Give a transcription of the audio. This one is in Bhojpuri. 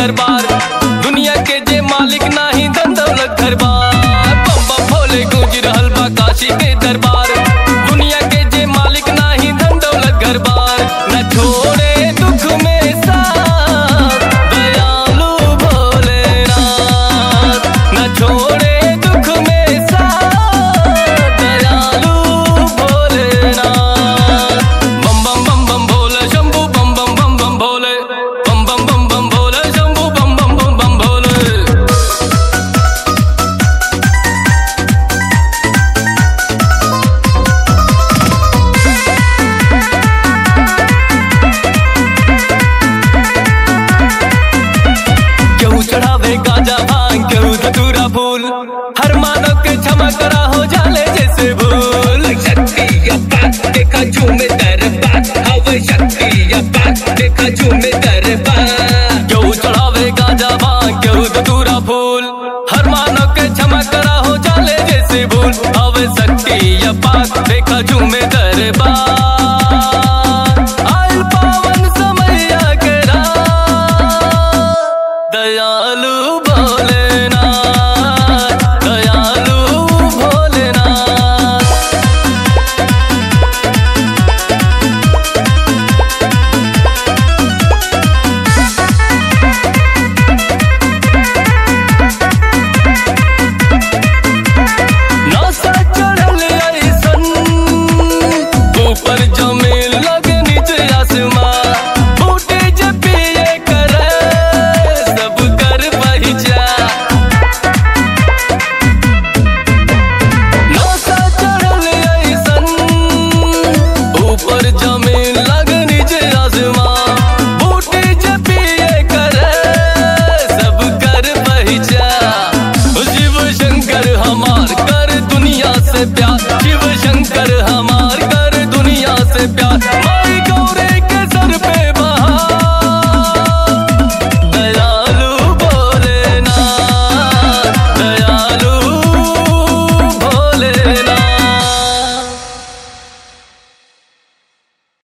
दरबार दुनिया के जे मालिक नाही धन दौलत घर बार बम बम भोले गूंज रहल बा काशी के दरबार दुनिया के जे मालिक नाही धन दौलत घर बार न छोड़े दुख में साथ दयालु भोलेनाथ न छोड़े दुख में साथ दयालु भोलेनाथ बम बम बम बम भोले शंभू बम बम बम बम भोले बम बम बम बम भोले शंभू बम बम बम बम भोले केहू चढ़ावे गाजा भांग केहू धतूरा फूल हर मानव के क्षमा करा हो जाले जैसे भूल शक्ति अब्बा देखा झूमे